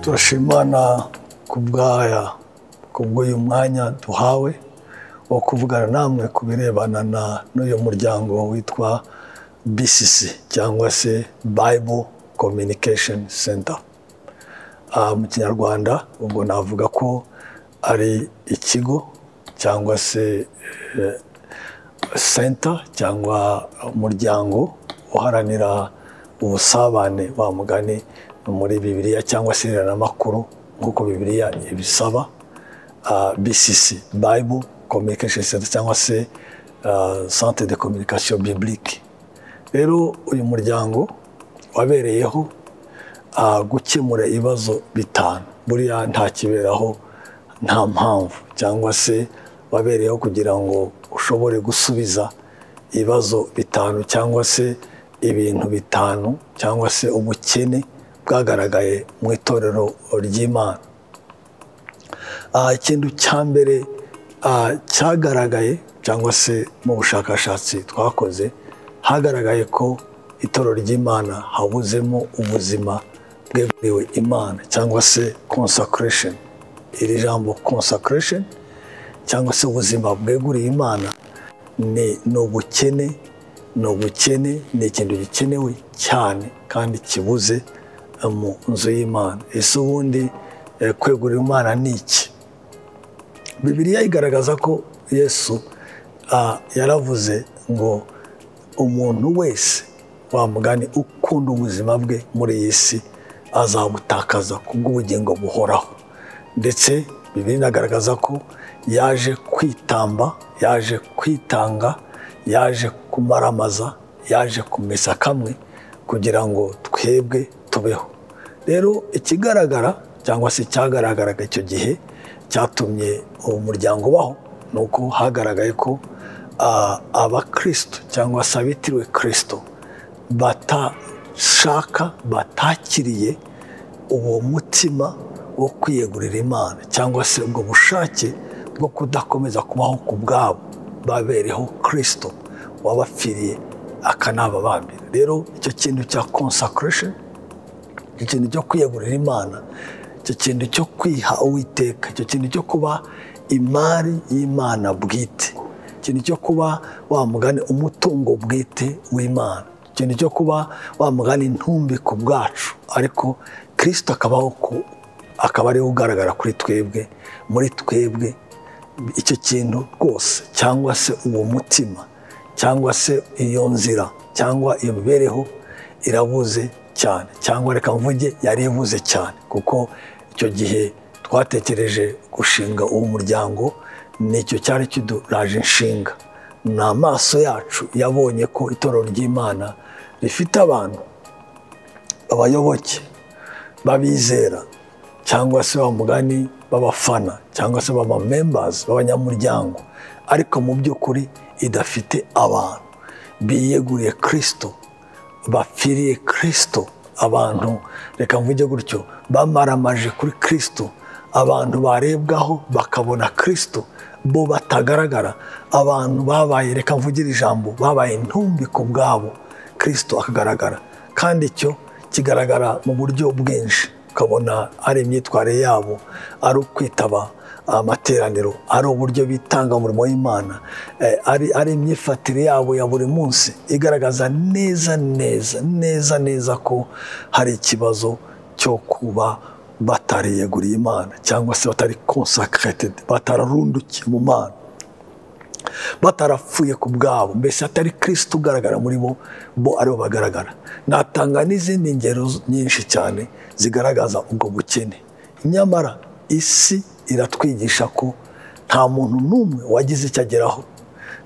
turasha imana ku bwaya kubw'uyu mwanya duhawe wo kuvugana namwe ku birebana na n'uyu muryango witwa BCC cyangwa se Bible Communication Center mu kinyarwanda ubwo navuga ko ari ikigo cyangwa se senta cyangwa umuryango uharanira ubusabane wa mugani muri bibiliya cyangwa se irerenamakuru nk'uko bibiliya ibisaba bcc bible communication center cyangwa se centre de communication biblique rero uyu muryango wabereyeho gukemura ibibazo bitanu buriya ntakiberaho nta mpamvu cyangwa se wabereyeho kugira ngo ushobore gusubiza ibibazo bitanu cyangwa se ibintu bitanu cyangwa se ubukene bwagaragaye mu itorero ry'imana ikintu cya mbere cyagaragaye cyangwa se mu bushakashatsi twakoze hagaragaye ko itorero ry'imana habuzemo ubuzima bweguriwe imana cyangwa se consecration iri jambo consecration cyangwa se ubuzima bweguriye imana ni ubukene ni ubukene ni ikintu gikenewe cyane kandi kibuze mu nzu y'imana ese ubundi kwegurira imana ni iki bibiriya igaragaza ko yesu yaravuze ngo umuntu wese wamugani ukunda ubuzima bwe muri iyi si azabutakaza kubw'ubugingo buhoraho ndetse bibiri inagaragaza ko yaje kwitamba yaje kwitanga yaje kumaramaza yaje kumesa kamwe kugira ngo twebwe tubeho rero ikigaragara cyangwa se cyagaragaraga icyo gihe cyatumye uwo muryango ubaho ni uko hagaragaye ko abakristo cyangwa se abitiriwe kirisito batashaka batakiriye uwo mutima wo kwiyegurira imana cyangwa se ubwo bushake bwo kudakomeza kubaho ku bwabo babereho kirisito wabapfiriye akanababambira rero icyo kintu cya consecration icyo kintu cyo kwiyegurira imana icyo kintu cyo kwiha uwiteka icyo kintu cyo kuba imari y'imana bwite ikintu cyo kuba wamugane umutungo bwite w'imana ikintu cyo kuba wamugana intumbi ku bwacu ariko kirisito akabaho akaba ariwe ugaragara kuri twebwe muri twebwe icyo kintu rwose cyangwa se uwo mutima cyangwa se iyo nzira cyangwa iyo mibereho irabuze cyane cyangwa reka mvuge yari ivuze cyane kuko icyo gihe twatekereje gushinga uwo muryango nicyo cyari kiduraje inshinga ni amaso yacu yabonye ko itorero ry'imana rifite abantu abayoboke b'abizera cyangwa se ba mugani b'abafana cyangwa se b'aba membazi b'abanyamuryango ariko mu by'ukuri idafite abantu biyeguriye kirisito bapfiriye kirisito abantu reka mvuge gutyo bamaramaje kuri kirisito abantu barebwaho bakabona kirisito bo batagaragara abantu babaye reka mvugire ijambo babaye intumbi ku bwabo kirisito akagaragara kandi icyo kigaragara mu buryo bwinshi ukabona ari imyitwarire yabo ari ukwitaba amateraniro ari uburyo bitanga umurimo w'imana ari imyifatire yabo ya buri munsi igaragaza neza neza neza neza ko hari ikibazo cyo kuba batariyeguriye imana cyangwa se batari consecrated batararundukiye mu mana batarapfuye ku bwabo mbese atari kirisito ugaragara muri bo bo aribo bagaragara natanga n'izindi ngero nyinshi cyane zigaragaza ubwo bukene nyamara isi iratwigisha ko nta muntu n'umwe wagize icyo ageraho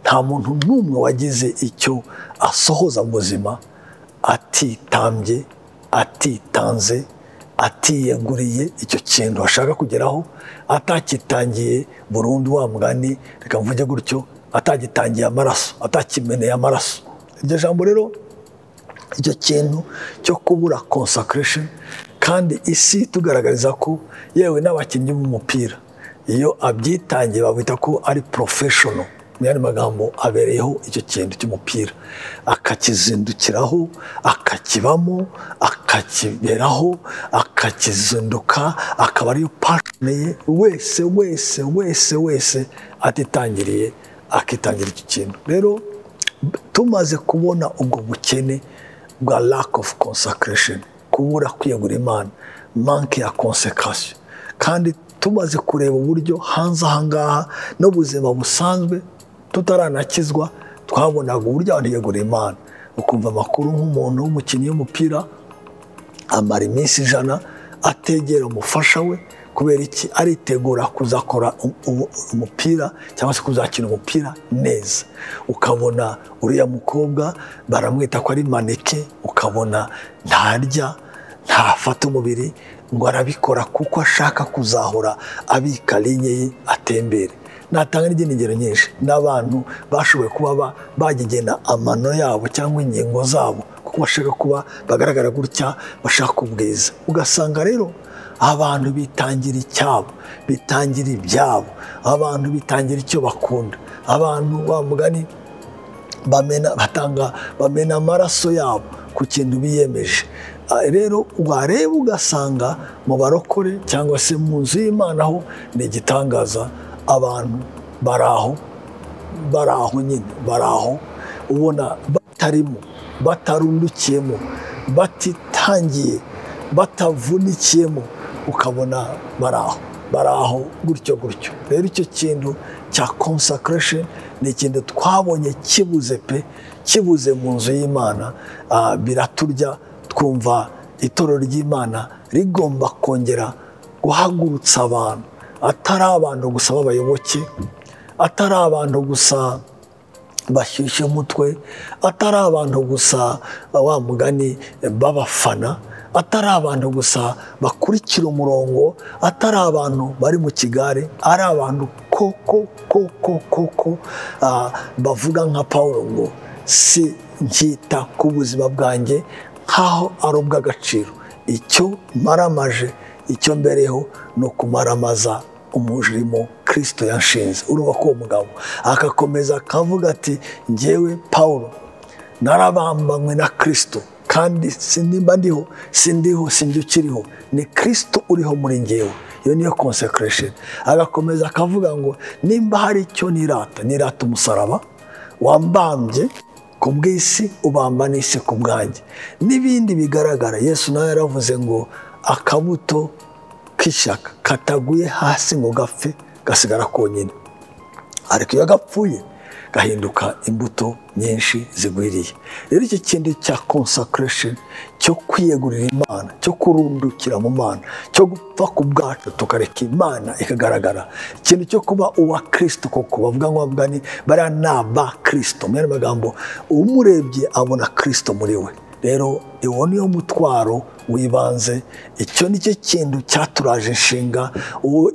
nta muntu n'umwe wagize icyo asohoza mu buzima atitambye atitanze atiyeguriye icyo kintu ashaka kugeraho atakitangiye burundu wa mugani reka mvuge gutyo atagitangiye amaraso atakimeneye amaraso iryo jambo rero icyo kintu cyo kubura consecration kandi isi tugaragariza ko yewe n'abakinnyi b'umupira iyo abyitangiye babita ko ari porofeshono mu yandi magambo abereyeho icyo kintu cy'umupira akakizindukiraho akakibamo akakiberaho akakizinduka akaba ariyo pashoni ye wese wese wese wese atitangiriye akitangira icyo kintu rero tumaze kubona ubwo bukene bwa lack of consecration kubura kwiyegura imana manke ya konsekasiyo kandi tumaze kureba uburyo hanze ahangaha n'ubuzima busanzwe tutaranakizwa twabonaga uburyo abantu biyegura imana ukumva amakuru nk'umuntu w'umukinnyi w'umupira amara iminsi ijana ategera umufasha we kubera iki aritegura kuzakora umupira cyangwa se kuzakina umupira neza ukabona uriya mukobwa baramwita ko ari maneke ukabona ntarya ntafata umubiri ngo arabikora kuko ashaka kuzahora abika linye ye atembere natanga n'izindi ngero nyinshi n'abantu bashoboye kuba bagigena amano yabo cyangwa ingingo zabo kuko bashaka kuba bagaragara gutya bashaka ubwiza ugasanga rero abantu bitangira icyabo bitangira ibyabo abantu bitangira icyo bakunda abantu wa mugani bamena batanga bamena amaraso yabo ku kintu biyemeje rero wareba ugasanga mu barokore cyangwa se mu nzu y'imana ho ni igitangaza abantu baraho baraho nyine baraho ubona batarimo batarundukiyemo batitangiye batavunikiyemo ukabona baraho baraho gutyo gutyo rero icyo kintu cya consecration ni ikintu twabonye kibuze pe kibuze mu nzu y'imana biraturya twumva itorero ry'imana rigomba kongera guhagurutsa abantu atari abantu gusa b'abayoboke atari abantu gusa bashyushye umutwe atari abantu gusa wa mugani b'abafana atari abantu gusa bakurikira umurongo atari abantu bari mu kigare ari abantu koko koko koko bavuga nka paul ngo si nkita ku buzima bwanjye nk'aho ari ubw'agaciro icyo maramaje icyo mbereho ni ukumaramaza umujirimo kirisito yashinze urumva ko uwo mugabo agakomeza akavuga ati ngewe paul narabambanywe na kirisito kandi sinimba ndiho sindiho sinjya ukiriho ni kirisito uriho muri ngewe iyo niyo konsekeresheni agakomeza akavuga ngo nimba hari icyo nirata nirata umusaraba wambambye ku bw'isi ubamba n'isi ku bwanjye n'ibindi bigaragara yesu nawe yaravuze ngo akabuto k'ishyaka kataguye hasi ngo gapfe gasigara konyine ariko iyo gapfuye gahinduka imbuto nyinshi zigwiriye rero iki kintu cya konsakeresheni cyo kwiyegurira imana cyo kurundukira mu mana cyo gupfa ku bwacu tukareka imana ikagaragara ikintu cyo kuba uwa kirisito koko bavuga ngo bavuga ni bariya ni aba kirisito mu yandi magambo umurebye abona kirisito muri we rero uwo niwo mutwaro w'ibanze icyo nicyo kintu cyaturaje inshinga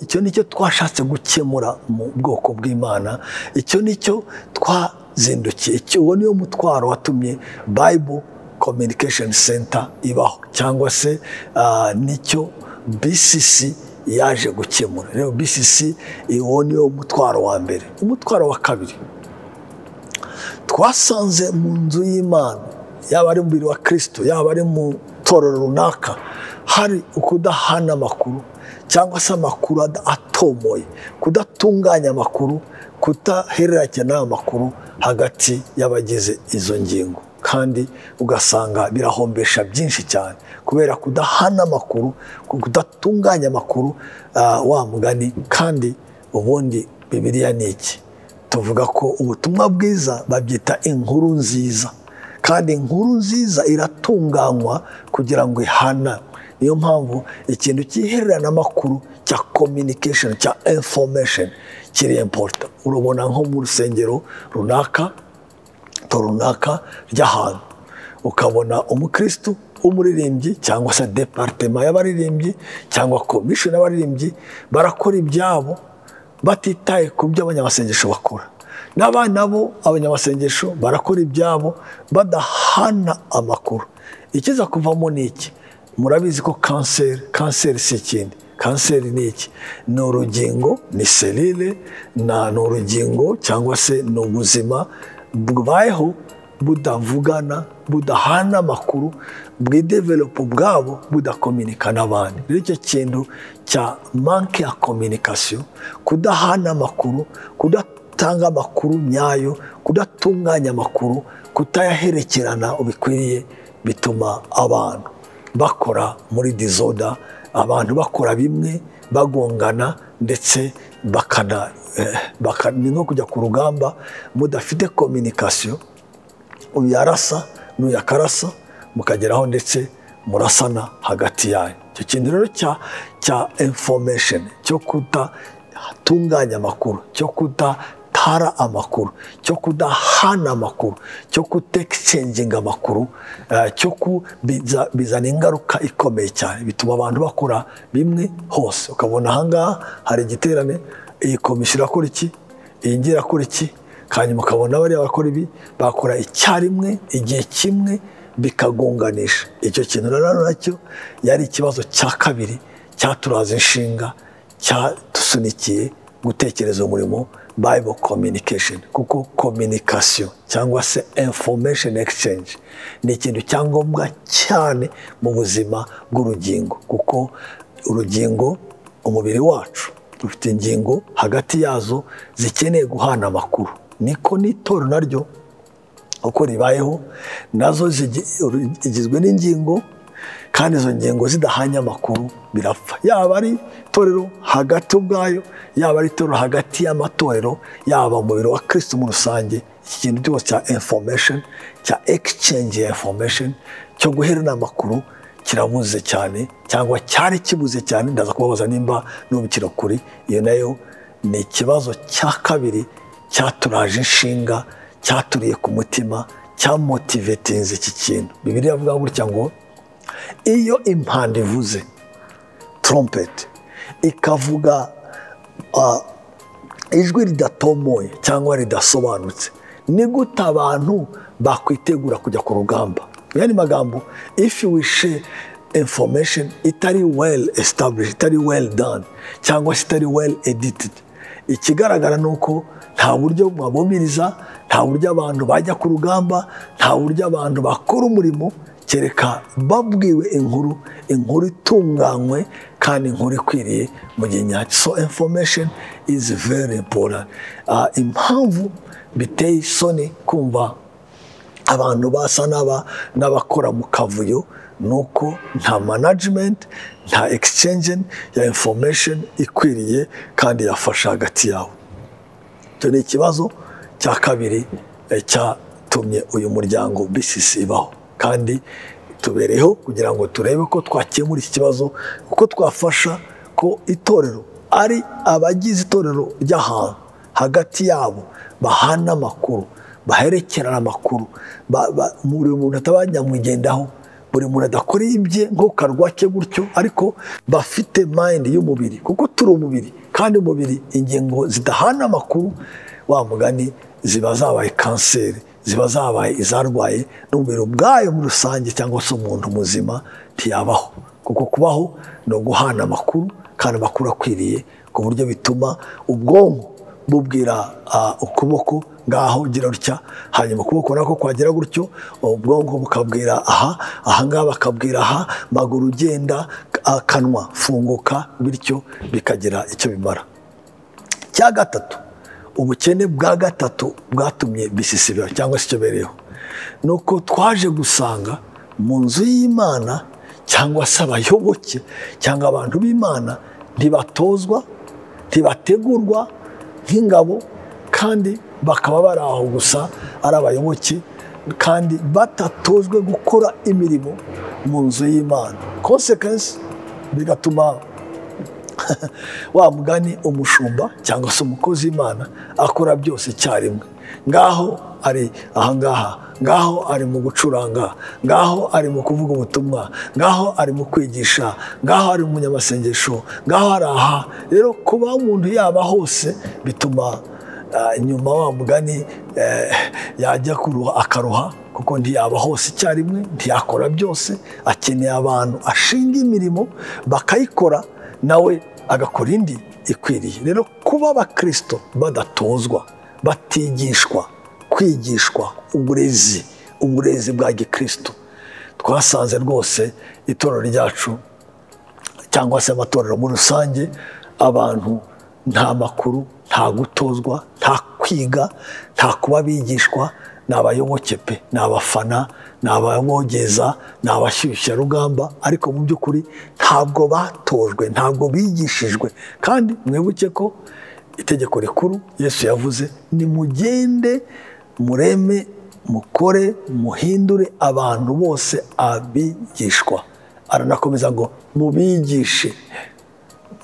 icyo nicyo twashatse gukemura mu bwoko bw'imana icyo nicyo twazindukiye uwo niwo mutwaro watumye bayibo communication center ibaho cyangwa se nicyo bcc yaje gukemura rero bcc uwo niwo mutwaro wa mbere umutwaro wa kabiri twasanze mu nzu y'imana yaba ari umubiri wa kirisito yaba ari mu itorero runaka hari ukudahana amakuru cyangwa se amakuru atomoye kudatunganya amakuru kudahererekanya amakuru hagati y'abagize izo ngingo kandi ugasanga birahombesha byinshi cyane kubera kudahana amakuru kudatunganya amakuru wa mugani kandi ubundi bibiriya ni iki tuvuga ko ubutumwa bwiza babyita inkuru nziza kandi inkuru nziza iratunganywa kugira ngo ihana niyo mpamvu ikintu cy'ihererenamakuru cya communication cya information kiri important urabona nko mu rusengero runaka to runaka ry'ahantu ukabona umukristu w'umuririmbyi cyangwa se departema y'abaririmbyi cyangwa komishoni y'abaririmbyi barakora ibyabo batitaye ku byo abanyamasengesho bakora n'abana bo abanyamasengesho barakora ibyabo badahana amakuru ikiza kuvamo ni iki murabizi ko kanseri kanseri si ikindi kanseri ni iki ni urugingo ni selile ni urugingo cyangwa se ni ubuzima bubayeho budavugana budahana amakuru bwidevelopo bwabo budakominika n'abandi rero icyo kintu cya manke ya kominikasiyo kudahana amakuru kudatanga amakuru nyayo kudatunganya amakuru kutayaherekerana ubikwiriye bituma abantu bakora muri dizoda abantu bakora bimwe bagongana ndetse ni nko kujya ku rugamba mudafite kominikasiyo uyu yarasa n'uyu akarasa mukageraho ndetse murasana hagati yayo icyo kintu rero cya infomesheni cyo kudatunganya amakuru cyo kudatara amakuru cyo kudahana amakuru cyo kutekicenginga amakuru cyo bizana ingaruka ikomeye cyane bituma abantu bakora bimwe hose ukabona ahangaha hari igiterane iyi komisiyo irakora iki iyi ngiyi irakora iki hanyuma ukabona bariya bakora ibi bakora icyarimwe igihe kimwe bikagunganisha icyo kintu rero nacyo yari ikibazo cya kabiri cyaturaza inshinga cyadusunikiye gutekereza umurimo bible communication kuko communication cyangwa se information exchange ni ikintu cyangombwa cyane mu buzima bw'urugingo kuko urugingo umubiri wacu dufite ingingo hagati yazo zikeneye guhana amakuru niko n'itorero naryo uko ribayeho nazo zigizwe n'ingingo kandi izo ngingo zidahanye amakuru birapfa yaba ari itorero hagati ubwayo yaba ari itorero hagati y'amatorero yaba umubiri wa kirisiti muri rusange iki kintu cyose cya infomesheni cya egisicenge ya infomesheni cyo guherana amakuru kirabuze cyane cyangwa cyari kibuze cyane ndaza kubabaza nimba n'ubu kirakuri iyo nayo ni ikibazo cya kabiri cyaturaje inshinga cyaturiye ku mutima cyamotivetinze iki kintu bibiriya avuga gutya ngo iyo impanda ivuze trompeti ikavuga ijwi ridatomoye cyangwa ridasobanutse ni gute abantu bakwitegura kujya ku rugamba aya ni magambo ifi wishe information itari well established itari well done cyangwa se itari well edited ikigaragara ni uko nta buryo bubabumiriza nta buryo abantu bajya ku rugamba nta buryo abantu bakora umurimo kereka babwiwe inkuru inkuru itunganywe kandi inkuru ikwiriye mu gihe nyacyo so information is very important impamvu biteye isoni kumva abantu basa n'abakora mu kavuyo ni uko nta management nta exchange ya information ikwiriye kandi yafasha hagati yawe icyo ni ikibazo cya kabiri cyatumye uyu muryango BCC ibaho kandi tubereho kugira ngo turebe ko twakemura iki kibazo kuko twafasha ko itorero ari abagize itorero ry'ahantu hagati yabo bahana amakuru baherekerana amakuru buri muntu atabanyamwigendaho buri muntu adakora ibye ntukarwake gutyo ariko bafite mayindi y'umubiri kuko turi umubiri kandi umubiri ingingo zidahana amakuru wa mugani ziba zabaye kanseri ziba zabaye izarwaye n'umubiri ubwayo muri rusange cyangwa se umuntu muzima ntiyabaho kuko kubaho ni uguhana amakuru kandi amakuru akwiriye ku buryo bituma ubwonko bubwira ukuboko ngaho gira gutya hanyuma ukuboko nako kwagira gutyo ubwonko bukabwira aha ahangaha bakabwira aha maguru ugenda akanwa funguka bityo bikagira icyo bimara cya gatatu ubukene bwa gatatu bwatumye bisisibira cyangwa se icyo bereyeho ni uko twaje gusanga mu nzu y'imana cyangwa se abayoboke cyangwa abantu b'imana ntibatozwa ntibategurwa nk'ingabo kandi bakaba bari aho gusa ari abayoboke kandi batatozwe gukora imirimo mu nzu y'imana konsekensi bigatuma wa mugani umushumba cyangwa se umukozi w'imana akora byose icyarimwe ngaho ari ahangaha ngaho ari mu gucuranga ngaho ari mu kuvuga ubutumwa ngaho ari mu kwigisha ngaho ari mu munyamasengesho ngaho ari aha rero kuba umuntu yaba hose bituma nyuma wa mugani yajya akaruha kuko ntiyaba hose icyarimwe ntiyakora byose akeneye abantu ashinga imirimo bakayikora nawe agakora indi ikwiriye rero kuba abakirisito badatozwa batigishwa kwigishwa uburezi uburezi bwa gikirisito twasanze rwose itorero ryacu cyangwa se amatorero muri rusange abantu nta makuru nta gutozwa nta kwiga nta kuba bigishwa ni abayoboke pe ni abafana ni ababogeza ni abashyushyarugamba ariko mu by'ukuri ntabwo batojwe ntabwo bigishijwe kandi mwibuke ko itegeko rikuru yesu yavuze nimugende mureme mukore muhindure abantu bose abigishwa aranakomeza ngo mubigishe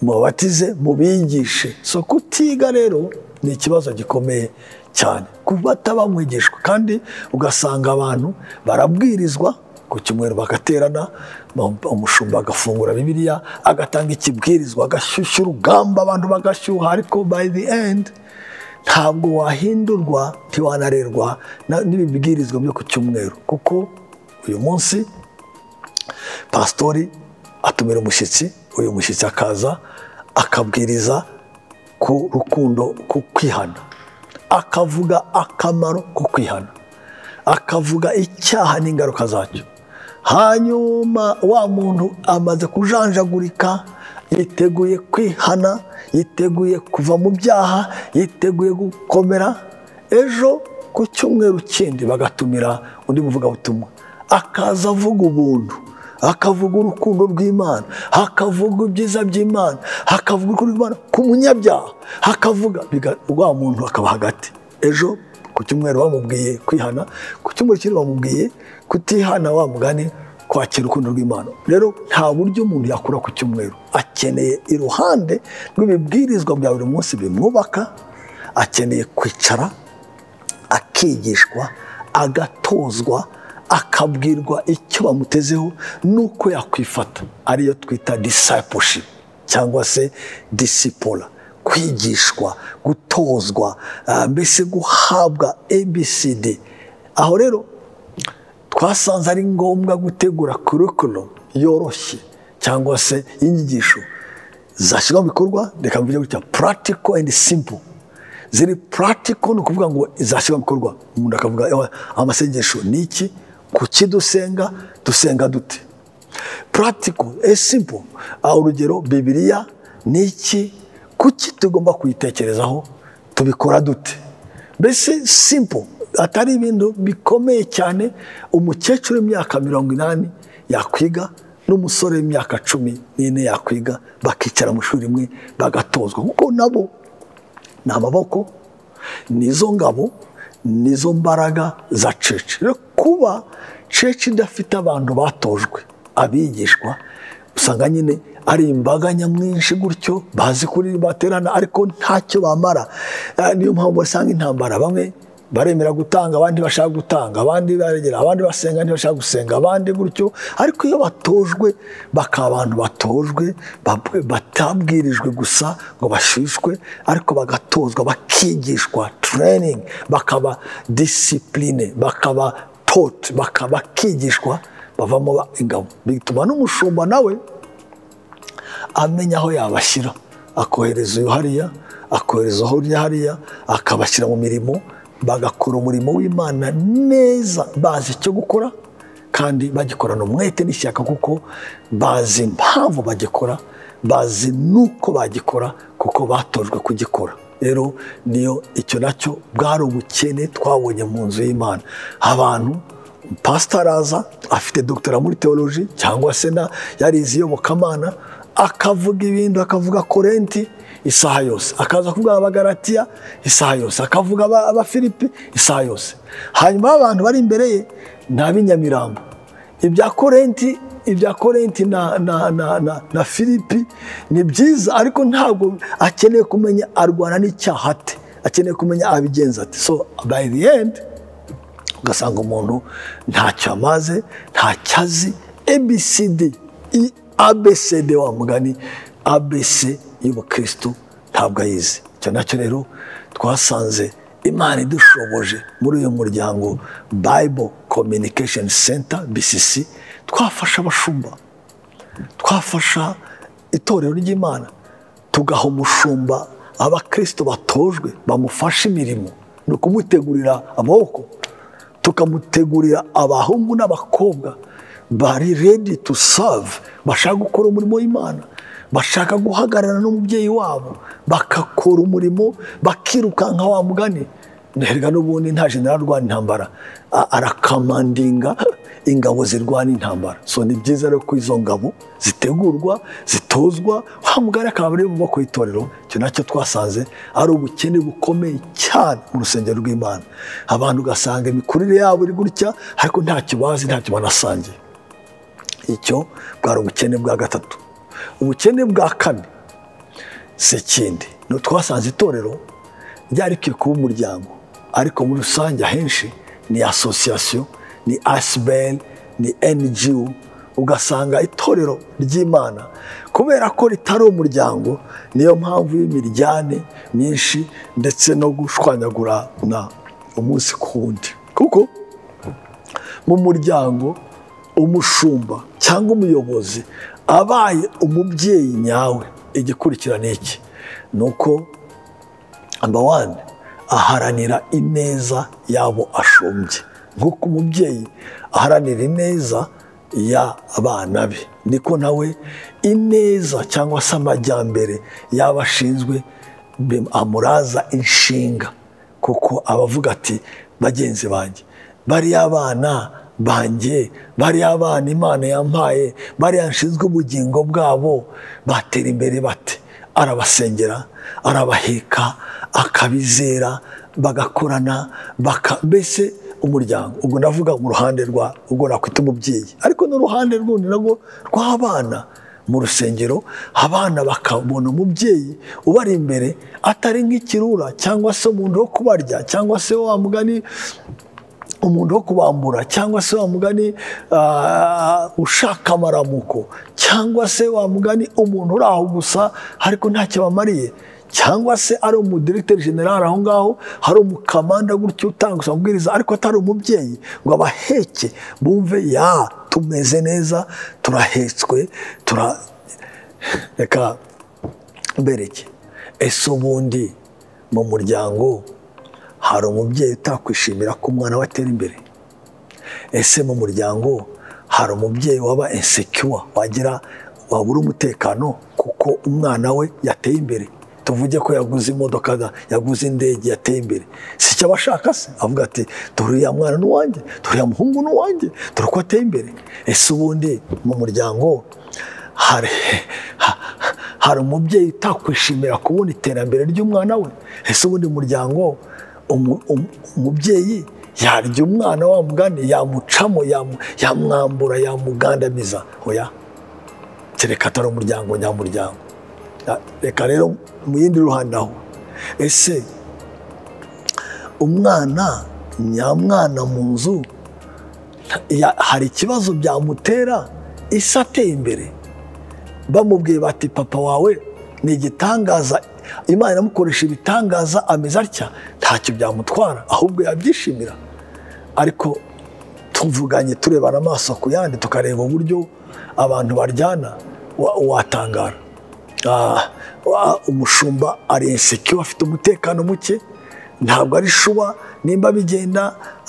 mubatize mubigishe so kutiga rero ni ikibazo gikomeye cyane kubata bamwigishwa kandi ugasanga abantu barabwirizwa ku cyumweru bagaterana umushumba agafungura bibiliya agatanga ikibwirizwa agashyushya urugamba abantu bagashyuha ariko by the end ntabwo wahindurwa ntiwanarerwa na- n'ibibwirizwa byo ku cyumweru kuko uyu munsi pasitori atumira umushyitsi uyu mushyitsi akaza akabwiriza ku rukundo ku kwihana akavuga akamaro ko kwihana akavuga icyaha n'ingaruka zacyo hanyuma wa muntu amaze kujanjagurika yiteguye kwihana yiteguye kuva mu byaha yiteguye gukomera ejo ku cyumweru kindi bagatumira undi muvugabutumwa akaza avuga ubuntu hakavuga urukundo rw'imana hakavuga ibyiza by'imana hakavuga urukundo rw'imana ku munyabyaha hakavuga biga- wa muntu akaba hagati ejo ku cyumweru bamubwiye kwihana ku cyumweru kindi bamubwiye kutihana wa mugani kwakira urukundo rw'imana rero nta buryo umuntu yakura ku cyumweru akeneye iruhande rw'ibibwirizwa bya buri munsi bimwubaka akeneye kwicara akigishwa agatozwa akabwirwa icyo bamutezeho n'uko yakwifata ariyo twita discipleship cyangwa se disipora kwigishwa gutozwa ah, mbese guhabwa abcd aho rero twasanze ari ngombwa gutegura curriculum yoroshye cyangwa se inyigisho zashyirwa mu bikorwa reka mvuge gutya practical and simple ziri practical ni ukuvuga ngo zashyirwa mu bikorwa umuntu akavuga "Ewa, amasengesho ni iki kuki dusenga dusenga dute practical and simple Ah, urugero bibiliya ni iki kuki tugomba kuyitekerezaho tubikora dute mbese simple atari ibintu bikomeye cyane umukecuru w'imyaka mirongo inani yakwiga n'umusore w'imyaka cumi n'ine yakwiga bakicara mu ishuri rimwe bagatozwa kuko nabo ni amaboko nizo ngabo nizo mbaraga za cece rero kuba cece idafite abantu batojwe abigishwa usanga nyine ari imbaga nyamwinshi gutyo bazi kuri baterana ariko ntacyo bamara Eh, niyo mpamvu basanga intambara bamwe baremera gutanga abandi bashaka gutanga abandi baregera abandi basenga ntibashaka gusenga abandi gutyo ariko iyo batojwe bakaba abantu batojwe bab- batabwirijwe gusa ngo bashyushywe ariko bagatozwa bakigishwa training bakaba discipline bakaba taught bakaba bakigishwa bavamo ba- ingabo bituma n'umushumba nawe amenya aho yabashyira akohereza uyu hariya akohereza hariya hariya akabashyira mu mirimo bagakora umurimo w'imana neza bazi icyo gukora kandi bagikorana umwete n'ishyaka kuko bazi impamvu bagikora bazi n'uko bagikora kuko batojwe kugikora rero niyo icyo nacyo bwari ubukene twabonye mu nzu y'imana abantu pasita araza afite dogitera muri teoloji cyangwa se na yarize iyobokamana akavuga ibintu akavuga korenti isaha yose akaza kuvuga abagaratiya isaha yose akavuga aba- abafilipi isaha yose hanyuma abantu bari imbere ye ni ab'inyamirambo ibya korenti ibya korenti na, na, na, na, na filipi ni byiza ariko ntabwo akeneye kumenya arwana n'icyaha ate akeneye kumenya abigenza ate so by the end ugasanga umuntu ntacyo amaze ntacyo azi abcd i abcd wa mugani abc y'ubukristu ntabwo ayizi icyo nacyo rero twasanze imana idushoboje muri uyu muryango bible communication center bcc twafasha abashumba twafasha itorero ry'imana tugaha umushumba abakristo batojwe bamufasha imirimo ni ukumutegurira amaboko tukamutegurira abahungu n'abakobwa bari redi tu save bashaka gukora umurimo w'imana bashaka guhagararana n'umubyeyi wabo bagakora umurimo bakirukanka wa mugani nterwa n'ubundi nta jenerali urwana intambara a- arakamandinga ingabo zirwana intambara so ni byiza rero ko izo ngabo zitegurwa zitozwa wa mugari akaba ari mu maboko y'itorero icyo nacyo twasanze ari ubukene bukomeye cyane mu rusengero rw'imana abantu ugasanga imikurire yabo iri gutya ariko ntacyo bazi ntacyo banasangiye icyo bwari ubukene bwa gatatu ubukene bwa kane si ikindi ni utwasanze itorero ryari rikwiye kuba umuryango ariko muri rusange ahenshi ni asosiyasiyo ni asibeni ni ngo ugasanga itorero ry'imana kubera ko ritari umuryango niyo mpamvu y'imiryanne myinshi ndetse no gushwanyagurana umunsi ku wundi kuko mu muryango umushumba cyangwa umuyobozi abaye umubyeyi nyawe igikurikira ni iki ni uko namba wani aharanira ineza y'abo ashumbye nk'uko umubyeyi aharanira ineza y'abana be niko nawe ineza cyangwa se amajyambere y'abo ashinzwe bim- amuraza inshinga kuko abavuga ati bagenzi banjye bariya abana banjye bariya abana imana yampaye bariya nshinzwe ubugingo bwabo batera imbere bate arabasengera arabaheka akabizera bagakorana baka mbese umuryango ubwo navuga mu ruhande rwa ubwo nakwita umubyeyi ariko n'uruhande rw'undi narwo rw'abana mu rusengero abana bakabona umubyeyi ubari imbere atari nk'ikirura cyangwa se umuntu wo kubarya cyangwa se wa mugani umuntu wo kubambura cyangwa se wa mugani ah, ushaka amaramuko cyangwa se wa mugani umuntu uri aho gusa ariko ntacyo bamariye cyangwa se ari umudiregiteri generale aho ngaho hari umukamanda gutyo utanga amabwiriza ariko atari umubyeyi ngo abaheke bumve ya tumeze neza turahetswe tura reka mbereke ese ubundi mu muryango hari umubyeyi utakwishimira ko umwana we atera imbere ese mu muryango hari umubyeyi waba insecure wagira wabura umutekano kuko umwana we yateye imbere tuvuge ko yaguze imodoka da- yaguze indege yateye imbere si icyo abashaka se avuga ati dore uriya mwana ni uwanjye dore uriya muhungu ni uwanjye dore uko ateye imbere ese ubundi mu muryango hari ha- hari umubyeyi utakwishimira kubona iterambere ry'umwana we ese ubundi muryango umu- umu- umubyeyi yarya umwana wa mugani yamucamo yamu- yamwambura yamugandamiza oya kereka atari umuryango nyamuryango Ya- reka rero mu yindi ruhande aho ese umwana nyamwana mu nzu ya- hari ikibazo byamutera isi ateye imbere bamubwiye bati papa wawe ni igitangaza imana iramukoresha ibitangaza ameze atya ntacyo byamutwara ahubwo yabyishimira ariko tuvuganye turebana amaso ku yandi tukareba uburyo abantu baryana wa- watangara Ah, wa- umushumba ari insekiwa afite umutekano muke ntabwo ari shuwa nimba bigenda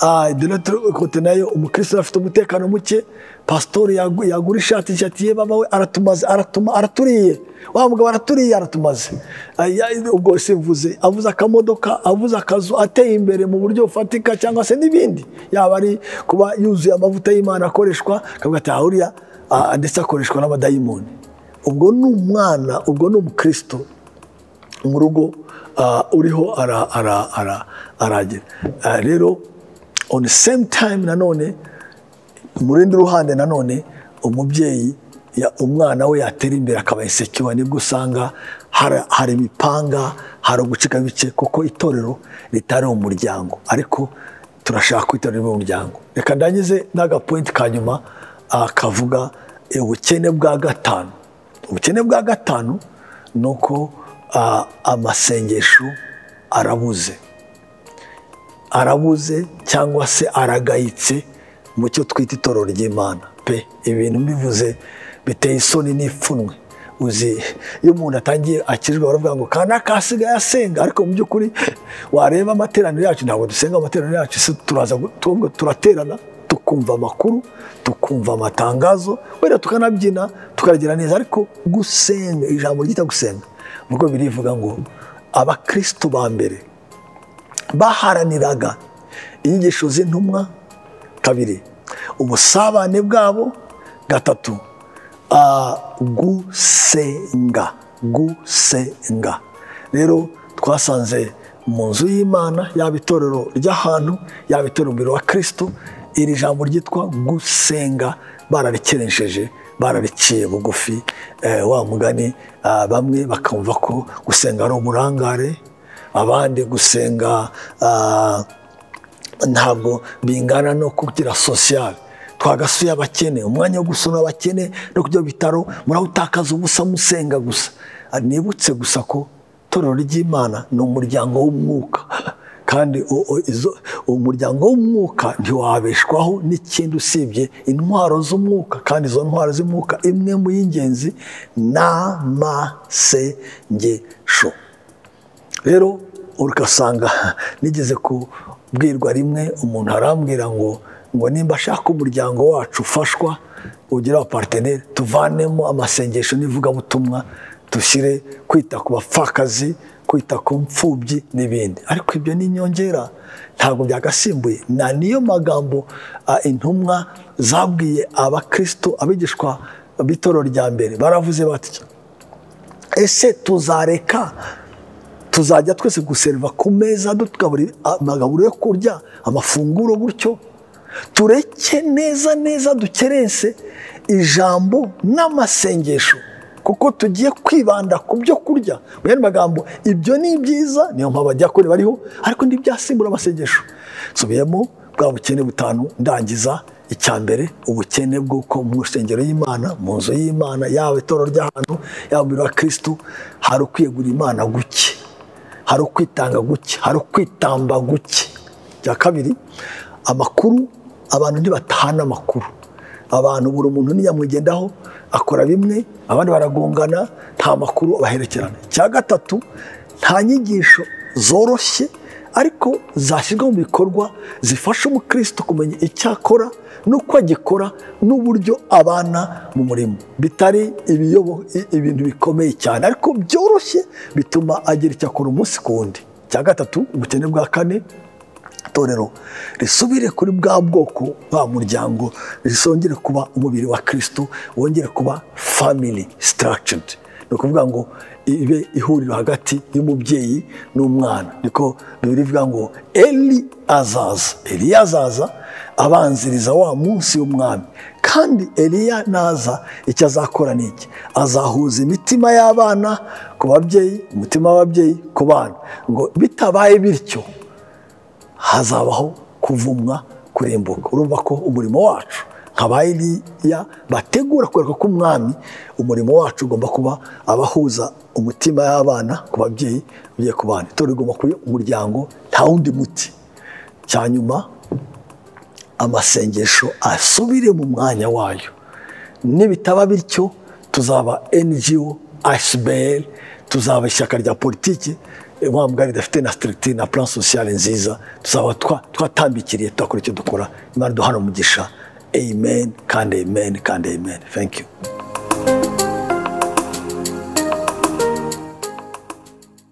ah, Donatille Okote nayo umukristo afite umutekano muke pasitori yagu- yagura ishati nshya ati ye baba we aratumaze aratuma araturiye wa mugabo araturiye aratumaze Ah, ya- ubwo simvuze avuze akamodoka avuze akazu ateye imbere mu buryo bufatika cyangwa se n'ibindi yaba ari kuba yuzuye amavuta y'imana akoreshwa akavuga ati "Ah, uriya ah, ndetse akoreshwa n'abadayimoni ubwo ni umwana ubwo ni umukristo mu rugo ah, uriho ara- ara- ara- aragira Ah, rero on the same time nanone mu rundi ruhande nanone umubyeyi ya- umwana we yatera imbere akaba insekiwa nibwo usanga hari- hari imipanga hari ugucika bice kuko itorero ritari umuryango ariko turashaka ko itorero riba umuryango reka ndangize n'agapointi ka nyuma ah, kavuga eh, ubukene bwa gatanu ubukene bwa gatanu ni uko ah, amasengesho arabuze arabuze cyangwa se aragayitse mu cyo twita itorero ry'imana pe ibintu mbivuze biteye isoni n'ipfunwe uzi iyo umuntu atangiye akizwa baravuga ngo kana kasigaye asenga ariko mu by'ukuri wareba amateraniro yacu ntabwo dusenga amateraniro yacu se turaza gu- twebwe turaterana tukumva amakuru tukumva amatangazo wenda tukanabyina tukagira neza ariko gusenga ijambo ryita gusenga nubwo birivuga ngo abakristo ba mbere baharaniraga inyigisho z'intumwa kabiri ubusabane bwabo gatatu ah, gusenga gusenga rero twasanze mu nzu y'imana yaba itorero ry'ahantu yaba itorero umubiri wa kirisito iri jambo ryitwa gusenga bararikeresheje barariciye bugufi eh, wa mugani ah, bamwe bakumva ko gusenga ari uburangare abandi gusenga ah, ntabwo bingana no kugira sosiyale twagasuye abakene umwanya wo gusura abakene no kujya mu bitaro murawutakaza ubusa musenga gusa Ah, nibutse gusa ko itorero ry'imana ni umuryango w'umwuka kandi u- u- izo- umuryango w'umwuka ntiwabeshwaho n'ikindi usibye intwaro z'umwuka kandi izo ntwaro z'umwuka imwe mu y'ingenzi ni amasengesho rero ugasanga nigeze kubwirwa rimwe umuntu arambwira ngo ngo nimba ashaka umuryango wacu ufashwa ugira abaparteneri tuvanemo amasengesho n'ivugabutumwa dushyire kwita ku bapfakazi kwita ku mfubyi n'ibindi ariko ibyo ni inyongera ntabwo byagasimbuye na niyo magambo ah, intumwa zabwiye abakristo abigishwa b'itorero rya mbere baravuze batya ese tuzareka tuzajya twese guseriva ku meza dutugaburira amagaburo yo kurya amafunguro gutyo tureke neza neza dukerense ijambo n'amasengesho kuko tugiye kwibanda ku byo kurya mu yandi magambo ibyo ni byiza niyo mpamvu bajya kure bariho ariko ntibyasimbura amasengesho nsubiyemo bwa bukene butanu ndangiza icya mbere ubukene bw'uko mu rusengero y'imana mu nzu y'imana yaba itorero ry'ahantu yaba umubiri wa kirisito hari ukwiyegura imana guke hari ukwitanga guke hari ukwitamba guke icya kabiri amakuru abantu ntibatahana amakuru abantu buri umuntu ntiyamwigendaho akora bimwe abandi baragongana nta makuru abaherekerana icya gatatu nta nyigisho zoroshye ariko zashyirwa mu bikorwa zifasha umukristo kumenya icyo akora n'uko agikora n'uburyo abana mu murimo bitari ibiyobo- i- ibintu bikomeye cyane ariko byoroshye bituma agira icyo akora umunsi ku wundi icya gatatu ubukene bwa kane itorero risubire kuri bwa bwoko bwa muryango risongere kuba umubiri wa kirisito wongere kuba family structured ni ukuvuga ngo ibe ihuriro hagati y'umubyeyi n'umwana niko bibiri bivuga ngo eli azaza eli azaza abanziriza wa munsi w'umwami kandi eliya naza icyo azakora ni iki azahuza imitima y'abana ku babyeyi umutima w'ababyeyi ku bana ngo bitabaye bityo hazabaho kuvumwa kurimbuka urumva ko umurimo wacu nka ba Eliya bategura kwereka ko umwami umurimo wacu ugomba kuba abahuza umutima y'abana ku babyeyi ugiye ku bana itorero rigomba kuba umuryango nta wundi muti cya nyuma amasengesho asubire mu mwanya wayo nibitaba bityo tuzaba ngo asiberi tuzaba ishyaka rya politiki wa mugari ridafite na sitirigiti na plan sosiyale nziza tuzaba twa- twatambikiriye twakora icyo dukora imana duhana umugisha amen kandi amen kandi amen thank you